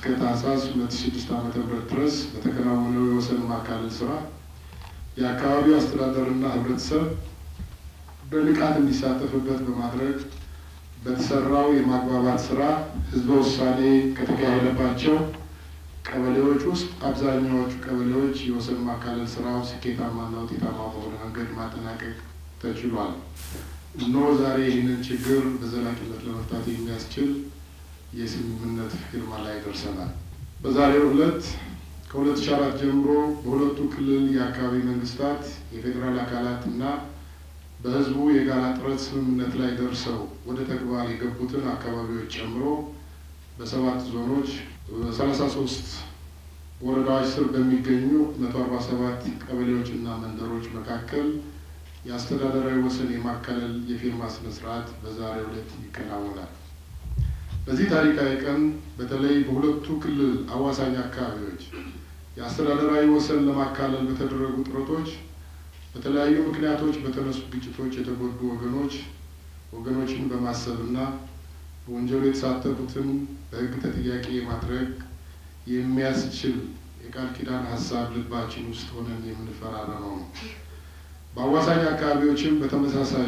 እስከ ታህሳስ 2006 ዓ.ም ድረስ በተከናወነው የወሰን ማካለል ስራ የአካባቢው አስተዳደርና ህብረተሰብ በንቃት እንዲሳተፍበት በማድረግ በተሰራው የማግባባት ስራ ህዝበ ውሳኔ ከተካሄደባቸው ቀበሌዎች ውስጥ አብዛኛዎቹ ቀበሌዎች የወሰን ማካለል ስራው ስኬታማና ውጤታማ በሆነ መንገድ ማጠናቀቅ ተችሏል። እነሆ ዛሬ ይህንን ችግር በዘላቂነት ለመፍታት የሚያስችል የስምምነት ፊርማ ላይ ደርሰናል። በዛሬው ዕለት ከ2004 ጀምሮ በሁለቱ ክልል የአካባቢ መንግስታት የፌዴራል አካላት እና በህዝቡ የጋራ ጥረት ስምምነት ላይ ደርሰው ወደ ተግባር የገቡትን አካባቢዎች ጨምሮ በሰባት ዞኖች በሰላሳ ሶስት ወረዳዎች ስር በሚገኙ መቶ አርባ ሰባት ቀበሌዎች እና መንደሮች መካከል የአስተዳደራዊ ወሰን የማካለል የፊርማ ስነ ስርዓት በዛሬው ዕለት ይከናወናል። በዚህ ታሪካዊ ቀን በተለይ በሁለቱ ክልል አዋሳኝ አካባቢዎች የአስተዳደራዊ ወሰን ለማካለል በተደረጉ ጥረቶች በተለያዩ ምክንያቶች በተነሱ ግጭቶች የተጎዱ ወገኖች ወገኖችን በማሰብና በወንጀሉ የተሳተፉትን በሕግ ተጠያቂ ማድረግ የሚያስችል የቃል ኪዳን ሀሳብ ልባችን ውስጥ ሆነን የምንፈራረመው ነው። በአዋሳኝ አካባቢዎችም በተመሳሳይ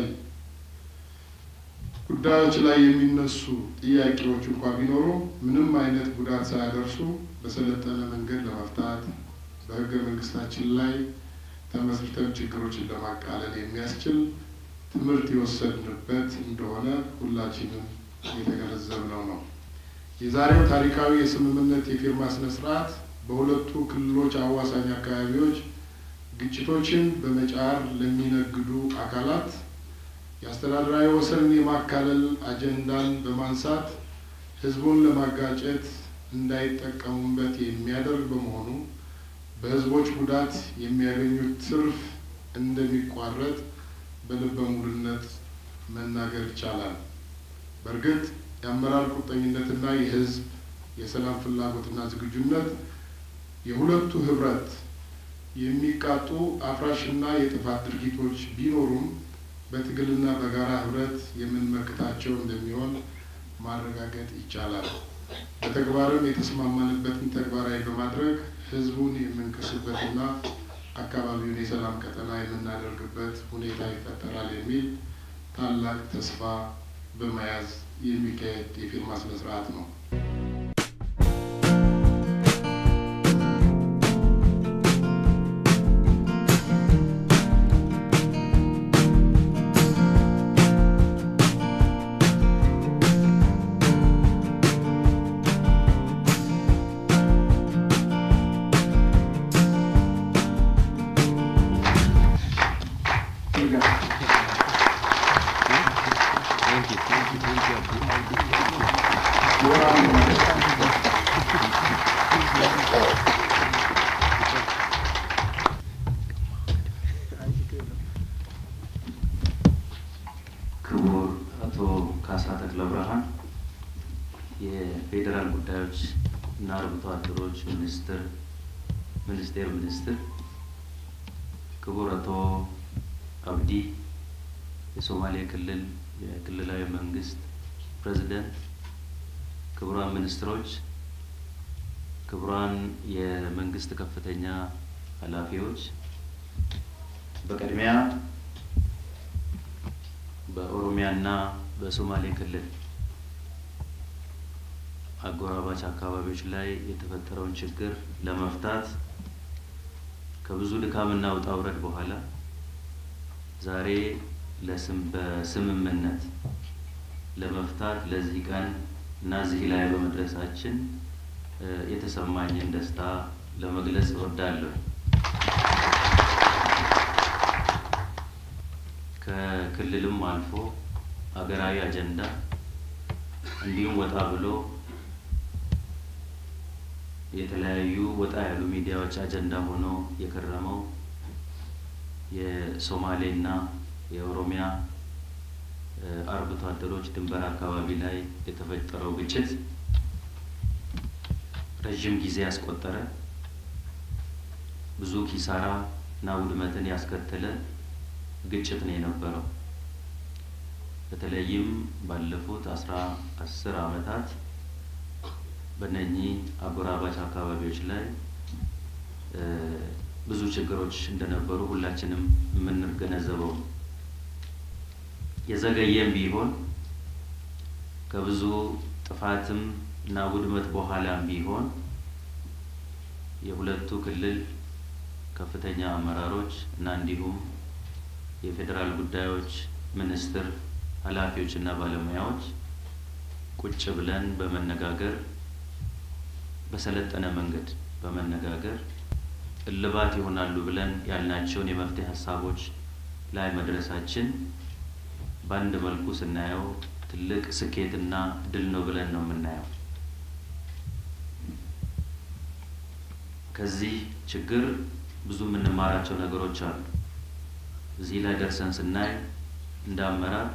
ጉዳዮች ላይ የሚነሱ ጥያቄዎች እንኳ ቢኖሩ ምንም አይነት ጉዳት ሳያደርሱ በሰለጠነ መንገድ ለመፍታት በሕገ መንግስታችን ላይ ተመስርተን ችግሮችን ለማቃለል የሚያስችል ትምህርት የወሰድንበት እንደሆነ ሁላችንም የተገነዘብነው ነው። የዛሬው ታሪካዊ የስምምነት የፊርማ ስነ ስርዓት በሁለቱ ክልሎች አዋሳኝ አካባቢዎች ግጭቶችን በመጫር ለሚነግዱ አካላት የአስተዳደራዊ ወሰንን የማካለል አጀንዳን በማንሳት ህዝቡን ለማጋጨት እንዳይጠቀሙበት የሚያደርግ በመሆኑ በህዝቦች ጉዳት የሚያገኙት ትርፍ እንደሚቋረጥ በልበ ሙሉነት መናገር ይቻላል። በእርግጥ የአመራር ቁርጠኝነትና የህዝብ የሰላም ፍላጎትና ዝግጁነት የሁለቱ ህብረት የሚቃጡ አፍራሽና የጥፋት ድርጊቶች ቢኖሩም በትግልና በጋራ ህብረት የምንመክታቸው እንደሚሆን ማረጋገጥ ይቻላል። በተግባርም የተስማማንበትን ተግባራዊ በማድረግ ህዝቡን የምንክስበትና አካባቢውን የሰላም ቀጠና የምናደርግበት ሁኔታ ይፈጠራል የሚል ታላቅ ተስፋ በመያዝ የሚካሄድ የፊርማ ስነ ስርዓት ነው። ክቡር አቶ ካሳ ተክለ ብርሃን የፌዴራል ጉዳዮች እና አርብቶ አደሮች ሚኒስትር ሚኒስቴር ሚኒስትር፣ ክቡር አቶ አብዲ የሶማሌ ክልል የክልላዊ መንግስት ፕሬዚደንት፣ ክቡራን ሚኒስትሮች፣ ክቡራን የመንግስት ከፍተኛ ኃላፊዎች፣ በቅድሚያ በኦሮሚያና በሶማሌ ክልል አጎራባች አካባቢዎች ላይ የተፈጠረውን ችግር ለመፍታት ከብዙ ድካምና ውጣ ውረድ በኋላ ዛሬ ለስም በስምምነት ለመፍታት ለዚህ ቀን እና እዚህ ላይ በመድረሳችን የተሰማኝን ደስታ ለመግለጽ እወዳለሁ። ከክልልም አልፎ ሀገራዊ አጀንዳ እንዲሁም ወጣ ብሎ የተለያዩ ወጣ ያሉ ሚዲያዎች አጀንዳ ሆኖ የከረመው የሶማሌና የኦሮሚያ አርብቶ አደሮች ድንበር አካባቢ ላይ የተፈጠረው ግጭት ረዥም ጊዜ ያስቆጠረ ብዙ ኪሳራ እና ውድመትን ያስከተለ ግጭት ነው የነበረው። በተለይም ባለፉት አስራ አስር ዓመታት በእነኚህ አጎራባች አካባቢዎች ላይ ብዙ ችግሮች እንደነበሩ ሁላችንም የምንገነዘበው ነው። የዘገየም ቢሆን ከብዙ ጥፋትም እና ውድመት በኋላም ቢሆን የሁለቱ ክልል ከፍተኛ አመራሮች እና እንዲሁም የፌዴራል ጉዳዮች ሚኒስቴር ኃላፊዎች እና ባለሙያዎች ቁጭ ብለን በመነጋገር በሰለጠነ መንገድ በመነጋገር እልባት ይሆናሉ ብለን ያልናቸውን የመፍትሄ ሀሳቦች ላይ መድረሳችን በአንድ መልኩ ስናየው ትልቅ ስኬትና ድል ነው ብለን ነው የምናየው። ከዚህ ችግር ብዙ የምንማራቸው ነገሮች አሉ። እዚህ ላይ ደርሰን ስናይ እንደ አመራር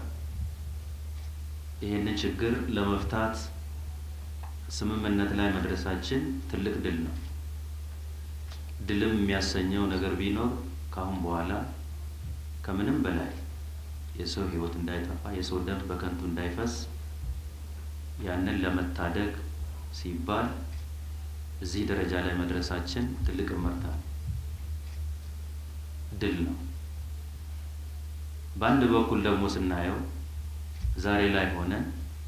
ይህንን ችግር ለመፍታት ስምምነት ላይ መድረሳችን ትልቅ ድል ነው። ድልም የሚያሰኘው ነገር ቢኖር ከአሁን በኋላ ከምንም በላይ የሰው ሕይወት እንዳይጠፋ የሰው ደም በከንቱ እንዳይፈስ ያንን ለመታደግ ሲባል እዚህ ደረጃ ላይ መድረሳችን ትልቅ እመርታ ነው፣ ድል ነው። በአንድ በኩል ደግሞ ስናየው ዛሬ ላይ ሆነን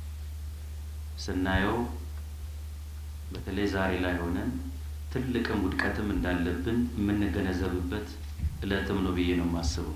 ስናየው በተለይ ዛሬ ላይ ሆነን ትልቅም ውድቀትም እንዳለብን የምንገነዘብበት እለትም ነው ብዬ ነው የማስበው።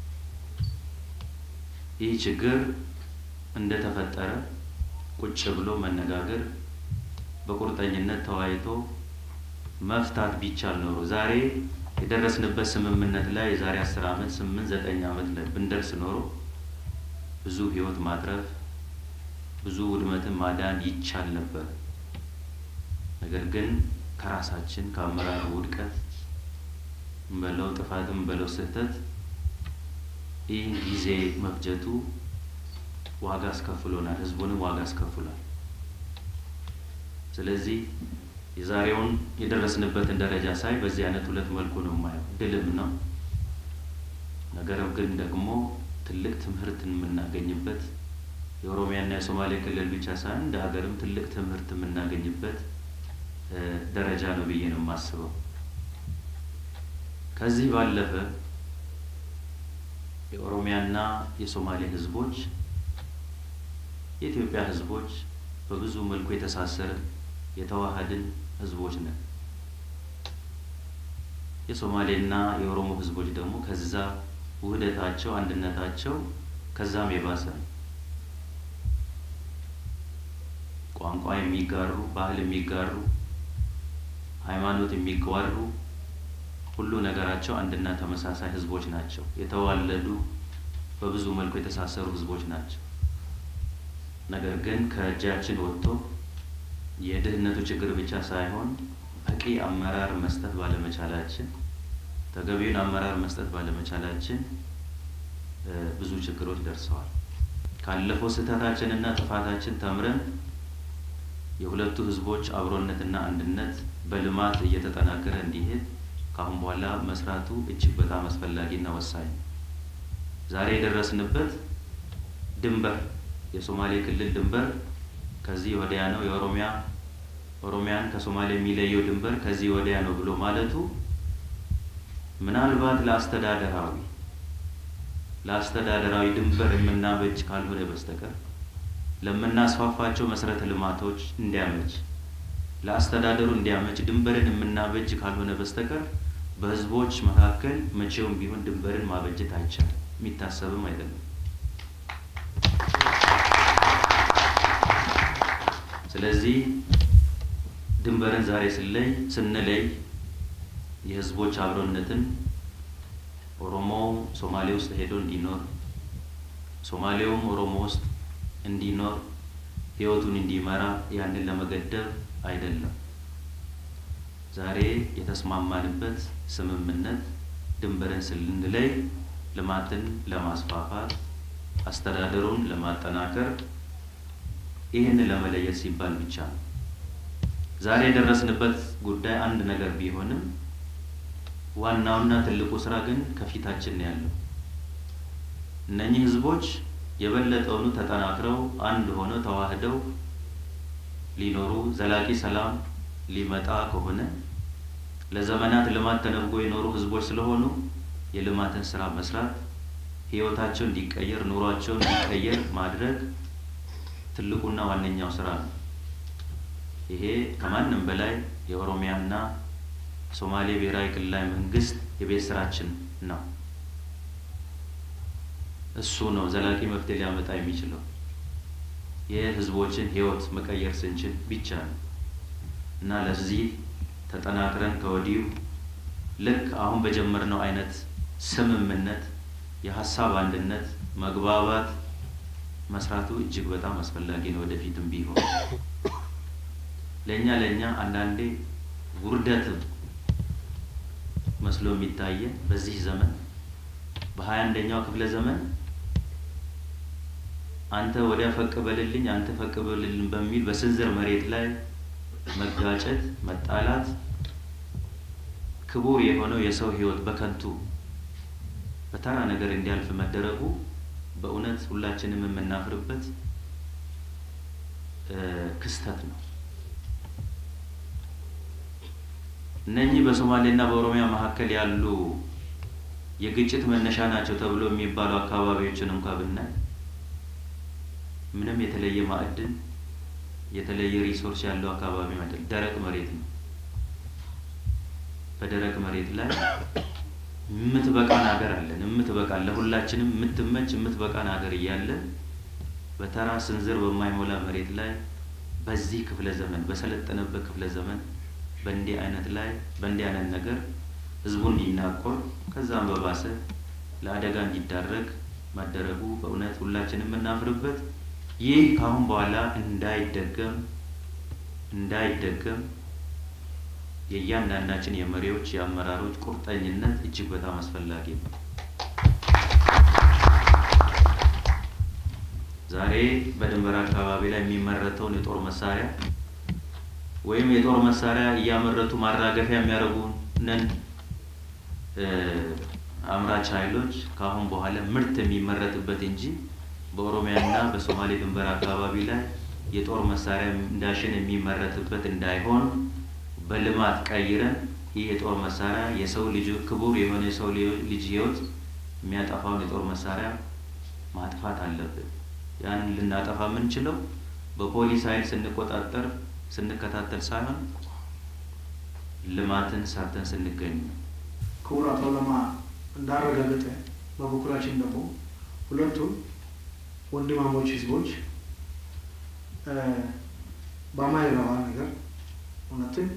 ይህ ችግር እንደተፈጠረ ቁጭ ብሎ መነጋገር በቁርጠኝነት ተወያይቶ መፍታት ቢቻል ኖሮ ዛሬ የደረስንበት ስምምነት ላይ የዛሬ አስር ዓመት ስምንት ዘጠኝ ዓመት ላይ ብንደርስ ኖሮ ብዙ ሕይወት ማትረፍ ብዙ ውድመትን ማዳን ይቻል ነበር። ነገር ግን ከራሳችን ከአመራር ውድቀት እንበለው ጥፋትም እንበለው ስህተት ይህ ጊዜ መፍጀቱ ዋጋ አስከፍሎናል፣ ህዝቡንም ዋጋ አስከፍሏል። ስለዚህ የዛሬውን የደረስንበትን ደረጃ ሳይ በዚህ አይነት ሁለት መልኩ ነው የማየው። ድልም ነው፣ ነገር ግን ደግሞ ትልቅ ትምህርትን የምናገኝበት የኦሮሚያና የሶማሌ ክልል ብቻ ሳይሆን እንደ ሀገርም ትልቅ ትምህርት የምናገኝበት ደረጃ ነው ብዬ ነው የማስበው። ከዚህ ባለፈ የኦሮሚያና የሶማሌ ህዝቦች የኢትዮጵያ ህዝቦች በብዙ መልኩ የተሳሰርን የተዋሃድን ህዝቦች ነን። የሶማሌና የኦሮሞ ህዝቦች ደግሞ ከዛ ውህደታቸው አንድነታቸው ከዛም የባሰ ነው። ቋንቋ የሚጋሩ ባህል የሚጋሩ ሃይማኖት የሚጋሩ ሁሉ ነገራቸው አንድና ተመሳሳይ ህዝቦች ናቸው። የተዋለዱ በብዙ መልኩ የተሳሰሩ ህዝቦች ናቸው። ነገር ግን ከእጃችን ወጥቶ የድህነቱ ችግር ብቻ ሳይሆን በቂ አመራር መስጠት ባለመቻላችን፣ ተገቢውን አመራር መስጠት ባለመቻላችን ብዙ ችግሮች ደርሰዋል። ካለፈው ስህተታችንና ጥፋታችን ተምረን የሁለቱ ህዝቦች አብሮነትና አንድነት በልማት እየተጠናከረ እንዲሄድ ከአሁን በኋላ መስራቱ እጅግ በጣም አስፈላጊና ወሳኝ ነው። ዛሬ የደረስንበት ድንበር የሶማሌ ክልል ድንበር ከዚህ ወዲያ ነው፣ የኦሮሚያ ኦሮሚያን ከሶማሌ የሚለየው ድንበር ከዚህ ወዲያ ነው ብሎ ማለቱ ምናልባት ለአስተዳደራዊ ለአስተዳደራዊ ድንበር የምናበጅ ካልሆነ በስተቀር ለምናስፋፋቸው መሰረተ ልማቶች እንዲያመች ለአስተዳደሩ እንዲያመች ድንበርን የምናበጅ ካልሆነ በስተቀር በህዝቦች መካከል መቼውም ቢሆን ድንበርን ማበጀት አይቻልም፣ የሚታሰብም አይደለም። ስለዚህ ድንበርን ዛሬ ስለይ ስንለይ የህዝቦች አብሮነትን ኦሮሞው ሶማሌ ውስጥ ሄዶ እንዲኖር ሶማሌውም ኦሮሞ ውስጥ እንዲኖር ህይወቱን እንዲመራ ያንን ለመገደብ አይደለም። ዛሬ የተስማማንበት ስምምነት ድንበርን ስንለይ ልማትን ለማስፋፋት አስተዳደሩን ለማጠናከር ይህን ለመለየት ሲባል ብቻ ነው። ዛሬ የደረስንበት ጉዳይ አንድ ነገር ቢሆንም ዋናውና ትልቁ ስራ ግን ከፊታችን ነው ያለው። እነኚህ ህዝቦች የበለጠውኑ ተጠናክረው አንድ ሆነው ተዋህደው ሊኖሩ ዘላቂ ሰላም ሊመጣ ከሆነ ለዘመናት ልማት ተነፍጎ የኖሩ ህዝቦች ስለሆኑ የልማትን ስራ መስራት፣ ህይወታቸው እንዲቀየር፣ ኑሯቸው እንዲቀየር ማድረግ ትልቁና ዋነኛው ስራ ነው። ይሄ ከማንም በላይ የኦሮሚያና ሶማሌ ብሔራዊ ክልላዊ መንግስት የቤት ስራችን ነው። እሱ ነው ዘላቂ መፍትሄ ሊያመጣ የሚችለው። የህዝቦችን ህይወት መቀየር ስንችል ብቻ ነው እና ለዚህ ተጠናክረን ከወዲሁ ልክ አሁን በጀመርነው አይነት ስምምነት፣ የሀሳብ አንድነት፣ መግባባት መስራቱ እጅግ በጣም አስፈላጊ ነው። ወደፊትም ቢሆን ለእኛ ለእኛ አንዳንዴ ውርደትም መስሎ የሚታየን በዚህ ዘመን በሀያ አንደኛው ክፍለ ዘመን አንተ ወዲያ ፈቅ በልልኝ አንተ ፈቅ በልልኝ በሚል በስንዝር መሬት ላይ መጋጨት፣ መጣላት፣ ክቡር የሆነው የሰው ህይወት በከንቱ በተራ ነገር እንዲያልፍ መደረጉ በእውነት ሁላችንም የምናፍርበት ክስተት ነው። እነኚህ በሶማሌና በኦሮሚያ መካከል ያሉ የግጭት መነሻ ናቸው ተብሎ የሚባሉ አካባቢዎችን እንኳ ብናይ ምንም የተለየ ማዕድን የተለየ ሪሶርስ ያለው አካባቢ አይደል፣ ደረቅ መሬት ነው። በደረቅ መሬት ላይ የምትበቃን ሀገር አለን። የምትበቃን ለሁላችንም የምትመች የምትበቃን ሀገር እያለን በተራ ስንዝር በማይሞላ መሬት ላይ በዚህ ክፍለ ዘመን በሰለጠነበት ክፍለ ዘመን በእንዲህ አይነት ላይ በእንዲህ አይነት ነገር ህዝቡ እንዲናቆር ከዛም በባሰ ለአደጋ እንዲዳረግ ማደረጉ በእውነት ሁላችንም የምናፍርበት ይህ ከአሁን በኋላ እንዳይደገም እንዳይደገም የእያንዳንዳችን የመሪዎች የአመራሮች ቁርጠኝነት እጅግ በጣም አስፈላጊ ነው። ዛሬ በድንበር አካባቢ ላይ የሚመረተውን የጦር መሳሪያ ወይም የጦር መሳሪያ እያመረቱ ማራገፊያ የሚያደርጉንን አምራች ኃይሎች ከአሁን በኋላ ምርት የሚመረትበት እንጂ በኦሮሚያና በሶማሌ ድንበር አካባቢ ላይ የጦር መሳሪያ እንዳሽን የሚመረትበት እንዳይሆን በልማት ቀይረን ይህ የጦር መሳሪያ የሰው ልጅ ክቡር የሆነ የሰው ልጅ ህይወት የሚያጠፋውን የጦር መሳሪያ ማጥፋት አለብን። ያንን ልናጠፋ የምንችለው በፖሊስ ኃይል ስንቆጣጠር ስንከታተል ሳይሆን ልማትን ሰርተን ስንገኝ ነው። ክቡር አቶ ለማ እንዳረጋገጠ በበኩላችን ደግሞ ሁለቱም ወንድማሞች ህዝቦች በማይረባ ነገር እውነትን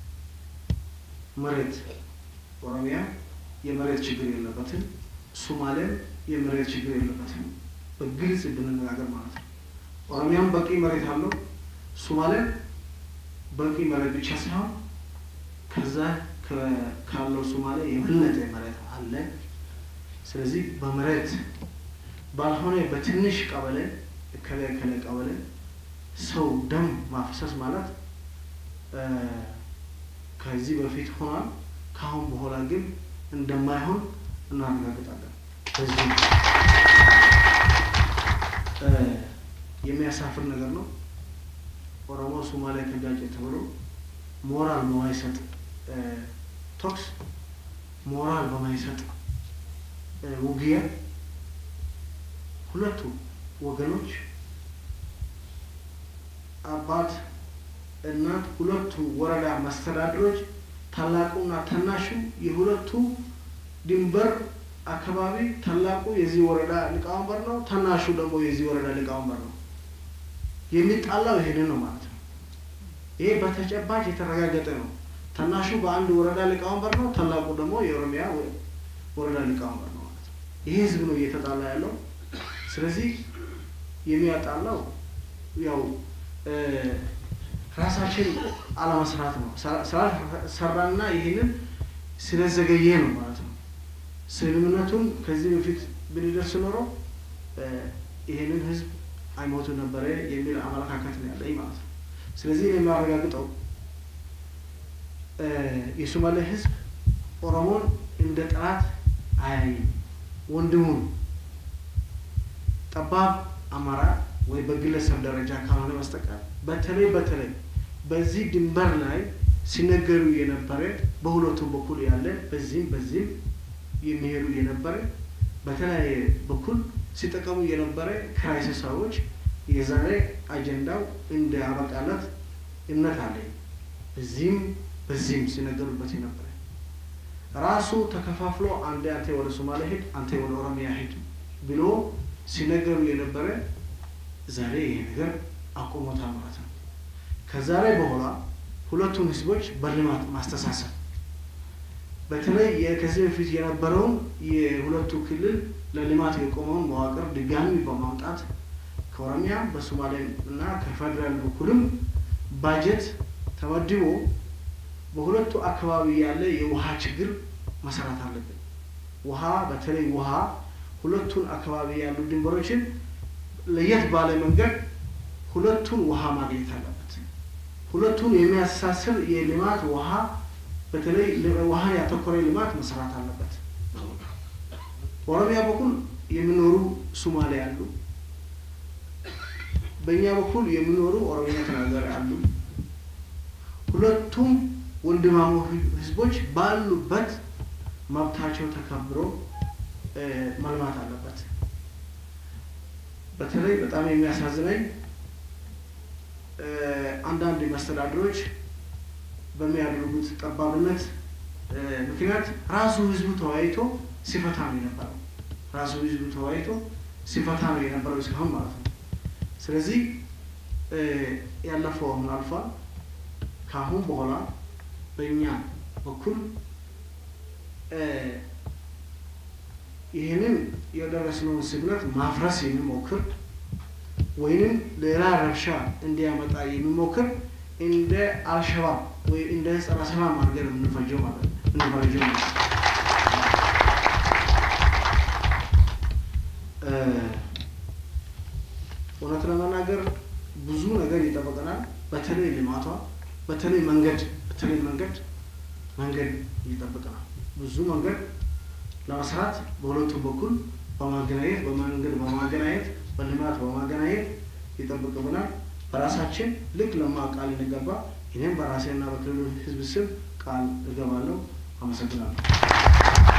መሬት ኦሮሚያ የመሬት ችግር የለበትም፣ ሶማሌም የመሬት ችግር የለበትም። በግልጽ ብንነጋገር ማለት ነው። ኦሮሚያም በቂ መሬት አለው፣ ሶማሌም በቂ መሬት ብቻ ሳይሆን ከዛ ካለው ሶማሌ የበለጠ መሬት አለ። ስለዚህ በመሬት ባልሆነ በትንሽ ቀበሌ እከለ እከለ ቀበሌ ሰው ደም ማፍሰስ ማለት ከዚህ በፊት ሆኗል። ከአሁን በኋላ ግን እንደማይሆን እናረጋግጣለን። በዚህ የሚያሳፍር ነገር ነው። ኦሮሞ ሶማሌ ተጋጨ ተብሎ ሞራል በማይሰጥ ቶክስ ሞራል በማይሰጥ ውጊያ ሁለቱ ወገኖች አባት እናት ሁለቱ ወረዳ መስተዳድሮች ታላቁና ታናሹ የሁለቱ ድንበር አካባቢ ታላቁ የዚህ ወረዳ ሊቀመንበር ነው፣ ታናሹ ደግሞ የዚህ ወረዳ ሊቀመንበር ነው። የሚጣላው ይሄንን ነው ማለት ነው። ይሄ በተጨባጭ የተረጋገጠ ነው። ታናሹ በአንድ ወረዳ ሊቀመንበር ነው፣ ታላቁ ደግሞ የኦሮሚያ ወረዳ ሊቀመንበር ነው ማለት ነው። ይሄ ህዝብ ነው እየተጣላ ያለው። ስለዚህ የሚያጣላው ያው ራሳችን አለመስራት ነው። ስላልሰራና ይህንን ስለዘገየ ነው ማለት ነው። ስምምነቱን ከዚህ በፊት ብንደርስ ኖሮ ይህንን ህዝብ አይሞቱ ነበረ የሚል አመለካከት ነው ያለኝ ማለት ነው። ስለዚህ የሚያረጋግጠው የሶማሌ ህዝብ ኦሮሞን እንደ ጠላት አያይም። ወንድሙን ጠባብ አማራ ወይ በግለሰብ ደረጃ ካልሆነ በስተቀር በተለይ በተለይ በዚህ ድንበር ላይ ሲነገሩ የነበረ በሁለቱም በኩል ያለ በዚህም በዚህም የሚሄዱ የነበረ በተለያየ በኩል ሲጠቀሙ የነበረ ክራይሲስ ሰዎች የዛሬ አጀንዳው እንደ አበቃለት እምነት አለኝ። በዚህም በዚህም ሲነገሩበት የነበረ ራሱ ተከፋፍሎ አንዴ አንተ ወደ ሶማሌ ሄድ፣ አንተ ወደ ኦሮሚያ ሄድ ብሎ ሲነገሩ የነበረ ዛሬ ይሄ ነገር አቆሞታል ማለት ነው። ከዛሬ በኋላ ሁለቱን ህዝቦች በልማት ማስተሳሰብ በተለይ ከዚህ በፊት የነበረውን የሁለቱ ክልል ለልማት የቆመውን መዋቅር ድጋሚ በማምጣት ከኦሮሚያ በሶማሌ እና ከፌዴራል በኩልም ባጀት ተመድቦ በሁለቱ አካባቢ ያለ የውሃ ችግር መሰራት አለብን። ውሃ በተለይ ውሃ ሁለቱን አካባቢ ያሉ ድንበሮችን ለየት ባለ መንገድ ሁለቱን ውሃ ማግኘት አለበት። ሁለቱን የሚያስተሳስር የልማት ውሃ በተለይ ውሃን ያተኮረ ልማት መሰራት አለበት። በኦሮሚያ በኩል የሚኖሩ ሶማሌ አሉ። በእኛ በኩል የሚኖሩ ኦሮሚያ ተናጋሪ አሉ። ሁለቱም ወንድማሞ ህዝቦች ባሉበት መብታቸው ተከብሮ መልማት አለበት። በተለይ በጣም የሚያሳዝነኝ አንዳንድ መስተዳድሮች በሚያደርጉት ጠባብነት ምክንያት ራሱ ህዝቡ ተወያይቶ ሲፈታ ነው የነበረው። ራሱ ህዝቡ ተወያይቶ ሲፈታ ነው የነበረው እስካሁን ማለት ነው። ስለዚህ ያለፈው አሁን አልፏል። ከአሁን በኋላ በእኛ በኩል ይህንን የደረስነውን ስምነት ማፍረስ የሚሞክር ወይንም ሌላ ረብሻ እንዲያመጣ የሚሞክር እንደ አልሸባብ ወይ እንደ ጸረ ሰላም አድርገን የምንፈጀው ማለት ነው የምንፈረጀው ማለት ነው። እውነት ለመናገር ብዙ ነገር ይጠበቀናል። በተለይ ልማቷ፣ በተለይ መንገድ በተለይ መንገድ መንገድ ይጠብቀናል። ብዙ መንገድ ለመስራት በሁለቱም በኩል በማገናኘት በመንገድ በማገናኘት በልማት በማገናኘት ይጠብቅብናል። በራሳችን ልክ ለማ ቃል እንገባ። እኔም በራሴና በክልሉ ሕዝብ ስም ቃል እገባለሁ። አመሰግናለሁ።